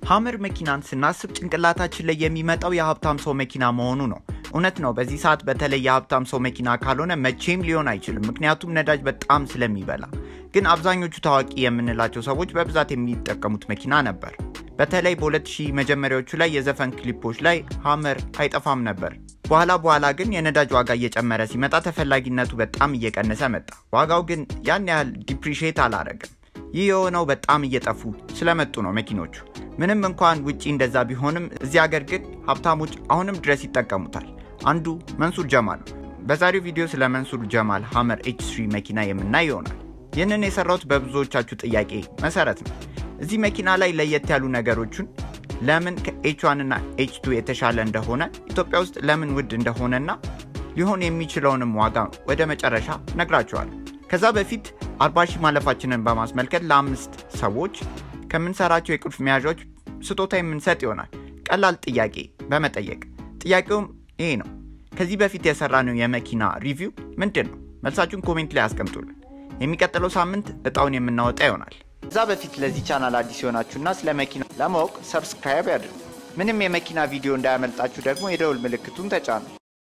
ሀመር መኪናን ስናስብ ጭንቅላታችን ላይ የሚመጣው የሀብታም ሰው መኪና መሆኑ ነው። እውነት ነው። በዚህ ሰዓት በተለይ የሀብታም ሰው መኪና ካልሆነ መቼም ሊሆን አይችልም፣ ምክንያቱም ነዳጅ በጣም ስለሚበላ። ግን አብዛኞቹ ታዋቂ የምንላቸው ሰዎች በብዛት የሚጠቀሙት መኪና ነበር። በተለይ በ2000 መጀመሪያዎቹ ላይ የዘፈን ክሊፖች ላይ ሀመር አይጠፋም ነበር። በኋላ በኋላ ግን የነዳጅ ዋጋ እየጨመረ ሲመጣ ተፈላጊነቱ በጣም እየቀነሰ መጣ። ዋጋው ግን ያን ያህል ዲፕሪሼት አላረግም። ይህ የሆነው በጣም እየጠፉ ስለመጡ ነው መኪኖቹ። ምንም እንኳን ውጪ እንደዛ ቢሆንም እዚህ ሀገር ግን ሀብታሞች አሁንም ድረስ ይጠቀሙታል። አንዱ መንሱር ጀማል ነው። በዛሬው ቪዲዮ ስለ መንሱር ጀማል ሀመር ኤች ስሪ መኪና የምናይ ይሆናል። ይህንን የሰራሁት በብዙዎቻችሁ ጥያቄ መሰረት ነው። እዚህ መኪና ላይ ለየት ያሉ ነገሮችን ለምን ከኤች ዋን እና ኤች ቱ የተሻለ እንደሆነ ኢትዮጵያ ውስጥ ለምን ውድ እንደሆነና ሊሆን የሚችለውንም ዋጋ ወደ መጨረሻ ነግራቸዋል። ከዛ በፊት አርባ ሺህ ማለፋችንን በማስመልከት ለአምስት ሰዎች ከምንሰራቸው የቁልፍ መያዣዎች ስጦታ የምንሰጥ ይሆናል። ቀላል ጥያቄ በመጠየቅ ጥያቄውም ይሄ ነው። ከዚህ በፊት የሰራነው የመኪና ሪቪው ምንድን ነው? መልሳችሁን ኮሜንት ላይ አስቀምጡልን። የሚቀጥለው ሳምንት እጣውን የምናወጣ ይሆናል። ከዛ በፊት ለዚህ ቻናል አዲስ የሆናችሁና ስለ መኪና ለማወቅ ሰብስክራይብ ያድርጉ። ምንም የመኪና ቪዲዮ እንዳያመልጣችሁ ደግሞ የደውል ምልክቱን ተጫኑ።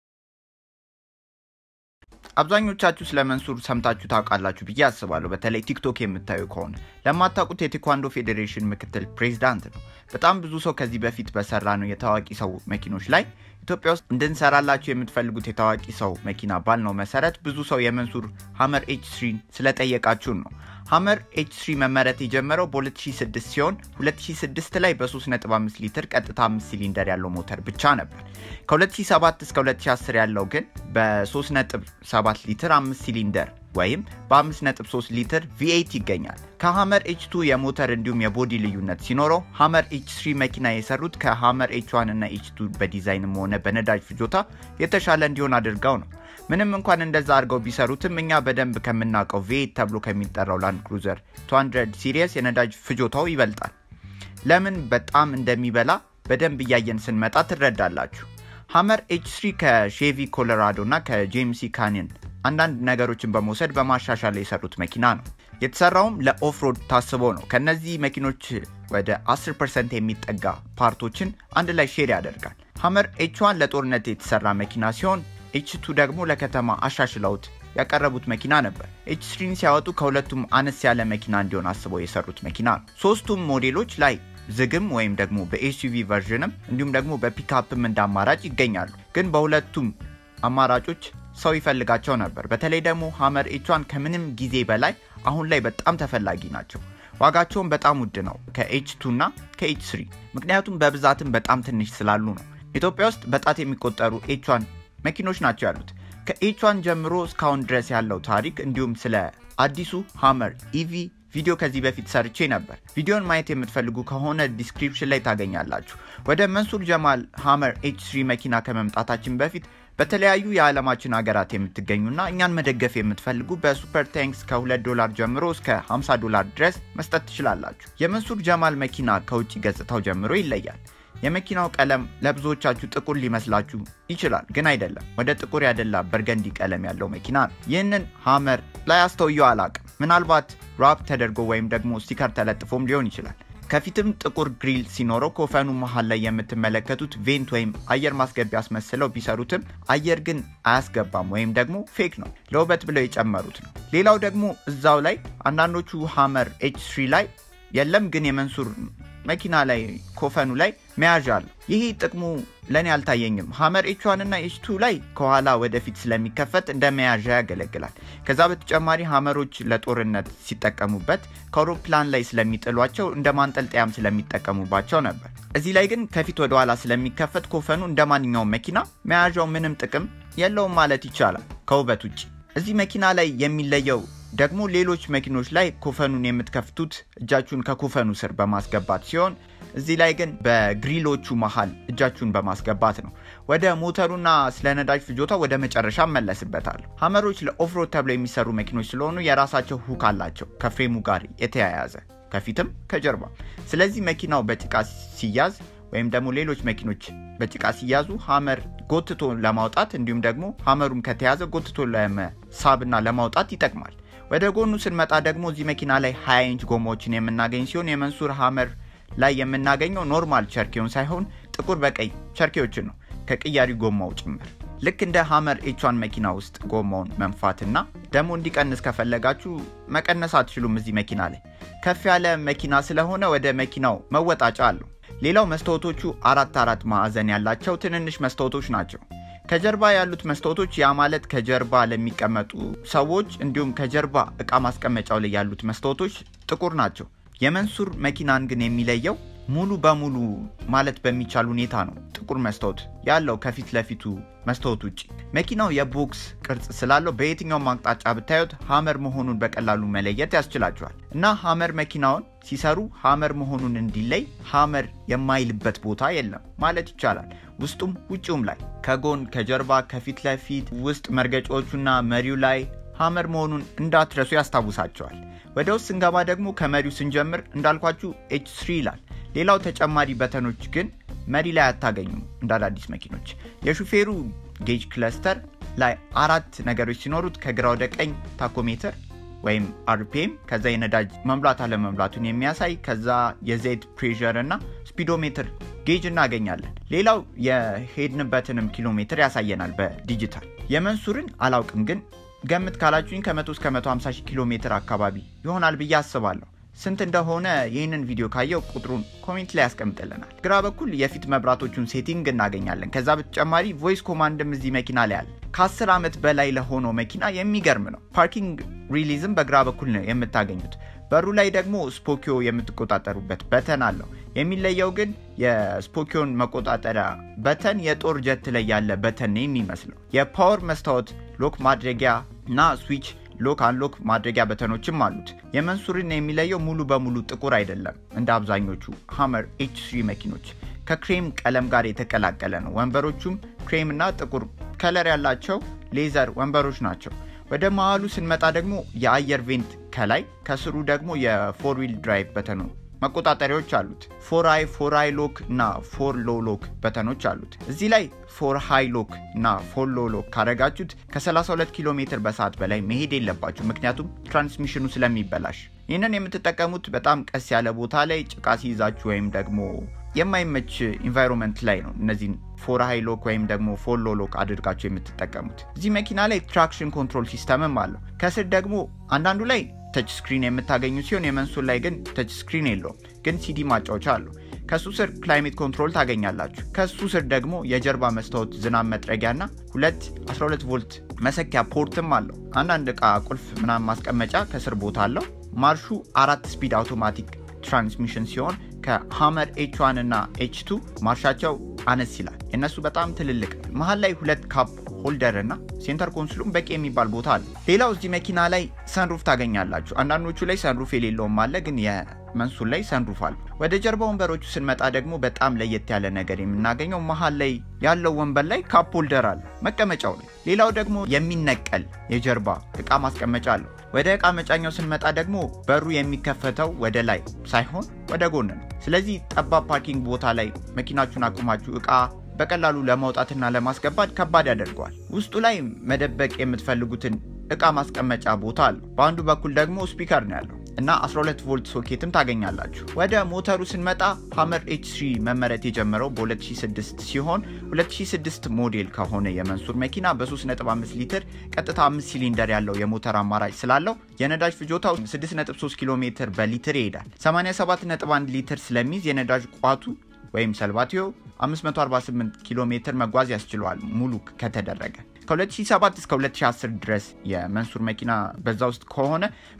አብዛኞቻችሁ ስለ መንሱር ሰምታችሁ ታውቃላችሁ ብዬ አስባለሁ። በተለይ ቲክቶክ የምታዩ ከሆነ ለማታውቁት የቴኳንዶ ፌዴሬሽን ምክትል ፕሬዚዳንት ነው። በጣም ብዙ ሰው ከዚህ በፊት በሰራ ነው የታዋቂ ሰው መኪኖች ላይ ኢትዮጵያ ውስጥ እንድንሰራላችሁ የምትፈልጉት የታዋቂ ሰው መኪና ባል ነው መሰረት ብዙ ሰው የመንሱር ሀመር ኤች ስሪን ስለጠየቃችሁን ነው። ሀመር ኤች ስሪ መመረት የጀመረው በ2006 ሲሆን 2006 ላይ በ3.5 ሊትር ቀጥታ 5 ሲሊንደር ያለው ሞተር ብቻ ነበር። ከ2007 እስከ 2010 ያለው ግን በ3.7 ሊትር 5 ሲሊንደር ወይም በ5.3 ሊትር ቪኤት ይገኛል። ከሀመር ኤች ቱ የሞተር እንዲሁም የቦዲ ልዩነት ሲኖረው ሀመር ኤች ስሪ መኪና የሰሩት ከሀመር ኤች ዋን እና ኤች ቱ በዲዛይንም ሆነ በነዳጅ ፍጆታ የተሻለ እንዲሆን አድርገው ነው። ምንም እንኳን እንደዛ አድርገው ቢሰሩትም እኛ በደንብ ከምናውቀው ቪኤት ተብሎ ከሚጠራው ላንድ ክሩዘር 200 ሲሪየስ የነዳጅ ፍጆታው ይበልጣል። ለምን በጣም እንደሚበላ በደንብ እያየን ስንመጣ ትረዳላችሁ። ሀመር ኤች ስሪ ከሼቪ ኮሎራዶ እና ከጄምሲ ካኒን አንዳንድ ነገሮችን በመውሰድ በማሻሻል የሰሩት መኪና ነው። የተሰራውም ለኦፍሮድ ታስቦ ነው። ከነዚህ መኪኖች ወደ 10 ፐርሰንት የሚጠጋ ፓርቶችን አንድ ላይ ሼር ያደርጋል። ሀመር ኤች ዋን ለጦርነት የተሰራ መኪና ሲሆን ኤች ቱ ደግሞ ለከተማ አሻሽለውት ያቀረቡት መኪና ነበር። ኤች ስሪን ሲያወጡ ከሁለቱም አነስ ያለ መኪና እንዲሆን አስበው የሰሩት መኪና ነው። ሶስቱም ሞዴሎች ላይ ዝግም ወይም ደግሞ በኤስዩቪ ቨርዥንም እንዲሁም ደግሞ በፒክአፕም እንደ አማራጭ ይገኛሉ። ግን በሁለቱም አማራጮች ሰው ይፈልጋቸው ነበር። በተለይ ደግሞ ሀመር ኤቿን ከምንም ጊዜ በላይ አሁን ላይ በጣም ተፈላጊ ናቸው። ዋጋቸውን በጣም ውድ ነው ከኤች ቱ እና ከኤች ስሪ ምክንያቱም በብዛትም በጣም ትንሽ ስላሉ ነው። ኢትዮጵያ ውስጥ በጣት የሚቆጠሩ ኤቿን መኪኖች ናቸው ያሉት። ከኤቿን ጀምሮ እስካሁን ድረስ ያለው ታሪክ እንዲሁም ስለ አዲሱ ሀመር ኢቪ ቪዲዮ ከዚህ በፊት ሰርቼ ነበር። ቪዲዮን ማየት የምትፈልጉ ከሆነ ዲስክሪፕሽን ላይ ታገኛላችሁ። ወደ መንሱር ጀማል ሀመር ኤች ስሪ መኪና ከመምጣታችን በፊት በተለያዩ የዓለማችን ሀገራት የምትገኙና እኛን መደገፍ የምትፈልጉ በሱፐር ታንክስ ከ2 ዶላር ጀምሮ እስከ 50 ዶላር ድረስ መስጠት ትችላላችሁ። የመንሱር ጀማል መኪና ከውጭ ገጽታው ጀምሮ ይለያል። የመኪናው ቀለም ለብዙዎቻችሁ ጥቁር ሊመስላችሁ ይችላል፣ ግን አይደለም። ወደ ጥቁር ያደላ በርገንዲ ቀለም ያለው መኪና ነው። ይህንን ሀመር ላይ አስተውየው አላቅም። ምናልባት ራፕ ተደርጎ ወይም ደግሞ ስቲከር ተለጥፎም ሊሆን ይችላል። ከፊትም ጥቁር ግሪል ሲኖረው ኮፈኑ መሀል ላይ የምትመለከቱት ቬንት ወይም አየር ማስገቢያ አስመስለው ቢሰሩትም አየር ግን አያስገባም ወይም ደግሞ ፌክ ነው፣ ለውበት ብለው የጨመሩት ነው። ሌላው ደግሞ እዛው ላይ አንዳንዶቹ ሀመር ኤች ስሪ ላይ የለም፣ ግን የመንሱር መኪና ላይ ኮፈኑ ላይ መያዣ አለ። ይህ ጥቅሙ ለእኔ አልታየኝም። ሀመር ኤችዋን እና ኤችቱ ላይ ከኋላ ወደፊት ስለሚከፈት እንደ መያዣ ያገለግላል። ከዛ በተጨማሪ ሀመሮች ለጦርነት ሲጠቀሙበት ከአውሮፕላን ላይ ስለሚጥሏቸው እንደ ማንጠልጠያም ስለሚጠቀሙባቸው ነበር። እዚህ ላይ ግን ከፊት ወደ ኋላ ስለሚከፈት ኮፈኑ እንደ ማንኛውም መኪና መያዣው ምንም ጥቅም የለውም ማለት ይቻላል ከውበት ውጭ። እዚህ መኪና ላይ የሚለየው ደግሞ ሌሎች መኪኖች ላይ ኮፈኑን የምትከፍቱት እጃችሁን ከኮፈኑ ስር በማስገባት ሲሆን እዚህ ላይ ግን በግሪሎቹ መሃል እጃችሁን በማስገባት ነው። ወደ ሞተሩና ስለ ነዳጅ ፍጆታ ወደ መጨረሻ እመለስበታለሁ። ሀመሮች ለኦፍሮድ ተብለው የሚሰሩ መኪኖች ስለሆኑ የራሳቸው ሁክ አላቸው ከፍሬሙ ጋር የተያያዘ ከፊትም ከጀርባ። ስለዚህ መኪናው በጭቃ ሲያዝ ወይም ደግሞ ሌሎች መኪኖች በጭቃ ሲያዙ ሀመር ጎትቶ ለማውጣት እንዲሁም ደግሞ ሀመሩም ከተያዘ ጎትቶ ለመሳብና ለማውጣት ይጠቅማል። ወደ ጎኑ ስንመጣ ደግሞ እዚህ መኪና ላይ 20 ኢንች ጎማዎችን የምናገኝ ሲሆን የመንሱር ሀመር ላይ የምናገኘው ኖርማል ቸርኬውን ሳይሆን ጥቁር በቀይ ቸርኬዎችን ነው ከቅያሪ ጎማው ጭምር። ልክ እንደ ሀመር ኤቿን መኪና ውስጥ ጎማውን መንፋትና ደግሞ እንዲቀንስ ከፈለጋችሁ መቀነስ አትችሉም። እዚህ መኪና ላይ ከፍ ያለ መኪና ስለሆነ ወደ መኪናው መወጣጫ አለው። ሌላው መስታወቶቹ አራት አራት ማዕዘን ያላቸው ትንንሽ መስታወቶች ናቸው። ከጀርባ ያሉት መስታወቶች ያ ማለት ከጀርባ ለሚቀመጡ ሰዎች እንዲሁም ከጀርባ እቃ ማስቀመጫው ላይ ያሉት መስታወቶች ጥቁር ናቸው። የመንሱር መኪናን ግን የሚለየው ሙሉ በሙሉ ማለት በሚቻል ሁኔታ ነው ጥቁር መስታወት ያለው ከፊት ለፊቱ መስታወት ውጭ። መኪናው የቦክስ ቅርጽ ስላለው በየትኛውም አቅጣጫ ብታዩት ሀመር መሆኑን በቀላሉ መለየት ያስችላቸዋል እና ሀመር መኪናውን ሲሰሩ ሀመር መሆኑን እንዲለይ ሀመር የማይልበት ቦታ የለም ማለት ይቻላል። ውስጡም ውጭውም ላይ ከጎን ከጀርባ ከፊት ለፊት ውስጥ መርገጫዎቹና መሪው ላይ ሀመር መሆኑን እንዳትረሱ ያስታውሳቸዋል። ወደ ውስጥ ስንገባ ደግሞ ከመሪው ስንጀምር እንዳልኳችሁ ኤች ስሪ ይላል። ሌላው ተጨማሪ በተኖች ግን መሪ ላይ አታገኙም። እንደ አዳዲስ መኪኖች የሹፌሩ ጌጅ ክለስተር ላይ አራት ነገሮች ሲኖሩት ከግራ ወደ ቀኝ ታኮሜትር ወይም አርፒኤም፣ ከዛ የነዳጅ መሙላት አለመሙላቱን የሚያሳይ ከዛ የዘይት ፕሬዠር እና ስፒዶሜትር ጌጅ እናገኛለን። ሌላው የሄድንበትንም ኪሎ ሜትር ያሳየናል በዲጂታል። የመንሱርን አላውቅም ግን ገምት ካላችሁኝ ከ100 እስከ 150 ሺህ ኪሎ ሜትር አካባቢ ይሆናል ብዬ አስባለሁ። ስንት እንደሆነ ይህንን ቪዲዮ ካየው ቁጥሩን ኮሜንት ላይ ያስቀምጥልናል። ግራ በኩል የፊት መብራቶቹን ሴቲንግ እናገኛለን። ከዛ በተጨማሪ ቮይስ ኮማንድም እዚህ መኪና ላይ አለ። ከ10 ዓመት በላይ ለሆነው መኪና የሚገርም ነው። ፓርኪንግ ሪሊዝም በግራ በኩል ነው የምታገኙት። በሩ ላይ ደግሞ ስፖኪዮ የምትቆጣጠሩበት በተን አለው። የሚለየው ግን የስፖኪዮን መቆጣጠሪያ በተን የጦር ጀት ላይ ያለ በተን ነው የሚመስለው። የፓወር መስታወት ሎክ ማድረጊያ እና ስዊች ሎክ አንሎክ ማድረጊያ በተኖችም አሉት። የመንሱርን የሚለየው ሙሉ በሙሉ ጥቁር አይደለም። እንደ አብዛኞቹ ሀመር ኤች ስሪ መኪኖች ከክሬም ቀለም ጋር የተቀላቀለ ነው። ወንበሮቹም ክሬም እና ጥቁር ከለር ያላቸው ሌዘር ወንበሮች ናቸው። ወደ መሀሉ ስንመጣ ደግሞ የአየር ቬንት ከላይ ከስሩ ደግሞ የፎር ዊል ድራይቭ በተኑ መቆጣጠሪያዎች አሉት። ፎር አይ ፎር አይ ሎክ እና ፎር ሎ ሎክ በተኖች አሉት። እዚህ ላይ ፎር ሃይ ሎክ እና ፎር ሎ ሎክ ካረጋችሁት ከ32 ኪሎ ሜትር በሰዓት በላይ መሄድ የለባችሁ፣ ምክንያቱም ትራንስሚሽኑ ስለሚበላሽ። ይህንን የምትጠቀሙት በጣም ቀስ ያለ ቦታ ላይ ጭቃ ሲይዛችሁ ወይም ደግሞ የማይመች ኢንቫይሮንመንት ላይ ነው እነዚህን ፎር ሃይ ሎክ ወይም ደግሞ ፎር ሎ ሎክ አድርጋችሁ የምትጠቀሙት። እዚህ መኪና ላይ ትራክሽን ኮንትሮል ሲስተምም አለው። ከስር ደግሞ አንዳንዱ ላይ ተች ስክሪን የምታገኙ ሲሆን የመንሱር ላይ ግን ተች ስክሪን የለውም፣ ግን ሲዲ ማጫወቻ አለው። ከሱ ስር ክላይሜት ኮንትሮል ታገኛላችሁ። ከሱ ስር ደግሞ የጀርባ መስታወት ዝናብ መጥረጊያና ሁለት 12 ቮልት መሰኪያ ፖርትም አለው። አንዳንድ እቃ ቁልፍ ምናምን ማስቀመጫ ከስር ቦታ አለው። ማርሹ አራት ስፒድ አውቶማቲክ ትራንስሚሽን ሲሆን ከሀመር ኤች ዋን እና ኤች ቱ ማርሻቸው አነስ ይላል። የእነሱ በጣም ትልልቅ። መሀል ላይ ሁለት ካፕ ሆልደር እና ሴንተር ኮንሶሉም በቂ የሚባል ቦታ አለ። ሌላው እዚህ መኪና ላይ ሰንሩፍ ታገኛላችሁ። አንዳንዶቹ ላይ ሰንሩፍ የሌለውም አለ፣ ግን የመንሱር ላይ ሰንሩፍ አለ። ወደ ጀርባ ወንበሮቹ ስንመጣ ደግሞ በጣም ለየት ያለ ነገር የምናገኘው መሀል ላይ ያለው ወንበር ላይ ካፕ ሆልደር አለ መቀመጫው ላይ። ሌላው ደግሞ የሚነቀል የጀርባ እቃ ማስቀመጫ አለው። ወደ እቃ መጫኛው ስንመጣ ደግሞ በሩ የሚከፈተው ወደ ላይ ሳይሆን ወደ ጎን ነው። ስለዚህ ጠባብ ፓርኪንግ ቦታ ላይ መኪናችሁን አቁማችሁ እቃ በቀላሉ ለማውጣትና ለማስገባት ከባድ ያደርገዋል። ውስጡ ላይ መደበቅ የምትፈልጉትን እቃ ማስቀመጫ ቦታ አለው። በአንዱ በኩል ደግሞ ስፒከር ነው ያለው እና 12 ቮልት ሶኬትም ታገኛላችሁ። ወደ ሞተሩ ስንመጣ ሀመር ኤች ስሪ መመረት የጀመረው በ2006 ሲሆን 2006 ሞዴል ከሆነ የመንሱር መኪና በ3.5 ሊትር ቀጥታ 5 ሲሊንደር ያለው የሞተር አማራጭ ስላለው የነዳጅ ፍጆታው 6.3 ኪሎ ሜትር በሊትር ይሄዳል። 87.1 ሊትር ስለሚይዝ የነዳጅ ቋቱ ወይም ሰልባቲዮ 548 ኪሎ ሜትር መጓዝ ያስችለዋል ሙሉ ከተደረገ። ከ2007 እስከ 2010 ድረስ የመንሱር መኪና በዛ ውስጥ ከሆነ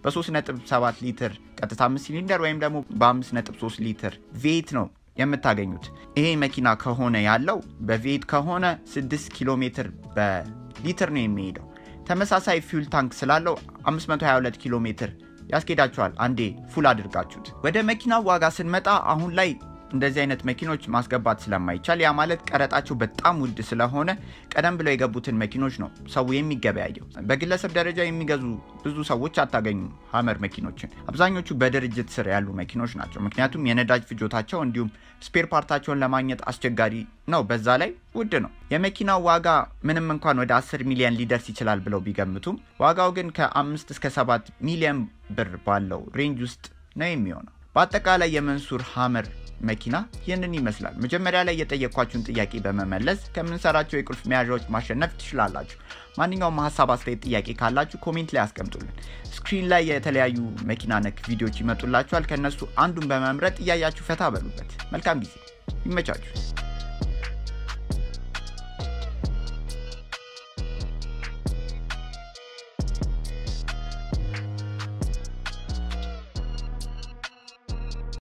በ3.7 ሊትር ቀጥታ 5 ሲሊንደር ወይም ደግሞ በ5.3 ሊትር ቬት ነው የምታገኙት። ይሄ መኪና ከሆነ ያለው በቬት ከሆነ 6 ኪሎ ሜትር በሊትር ነው የሚሄደው። ተመሳሳይ ፊውል ታንክ ስላለው 522 ኪሎ ሜትር ያስኬዳችኋል አንዴ ፉል አድርጋችሁት። ወደ መኪናው ዋጋ ስንመጣ አሁን ላይ እንደዚህ አይነት መኪኖች ማስገባት ስለማይቻል ያ ማለት ቀረጣቸው በጣም ውድ ስለሆነ ቀደም ብለው የገቡትን መኪኖች ነው ሰው የሚገበያየው። በግለሰብ ደረጃ የሚገዙ ብዙ ሰዎች አታገኙም ሀመር መኪኖችን። አብዛኞቹ በድርጅት ስር ያሉ መኪኖች ናቸው። ምክንያቱም የነዳጅ ፍጆታቸው እንዲሁም ስፔር ፓርታቸውን ለማግኘት አስቸጋሪ ነው። በዛ ላይ ውድ ነው። የመኪናው ዋጋ ምንም እንኳን ወደ 10 ሚሊዮን ሊደርስ ይችላል ብለው ቢገምቱም ዋጋው ግን ከ5 እስከ 7 ሚሊዮን ብር ባለው ሬንጅ ውስጥ ነው የሚሆነው። በአጠቃላይ የመንሱር ሀመር መኪና ይህንን ይመስላል። መጀመሪያ ላይ የጠየኳችሁን ጥያቄ በመመለስ ከምንሰራቸው የቁልፍ መያዣዎች ማሸነፍ ትችላላችሁ። ማንኛውም ሀሳብ፣ አስተያየት፣ ጥያቄ ካላችሁ ኮሜንት ላይ አስቀምጡልን። ስክሪን ላይ የተለያዩ መኪና ነክ ቪዲዮዎች ይመጡላችኋል። ከእነሱ አንዱን በመምረጥ እያያችሁ ፈታ በሉበት። መልካም ጊዜ፣ ይመቻችሁ።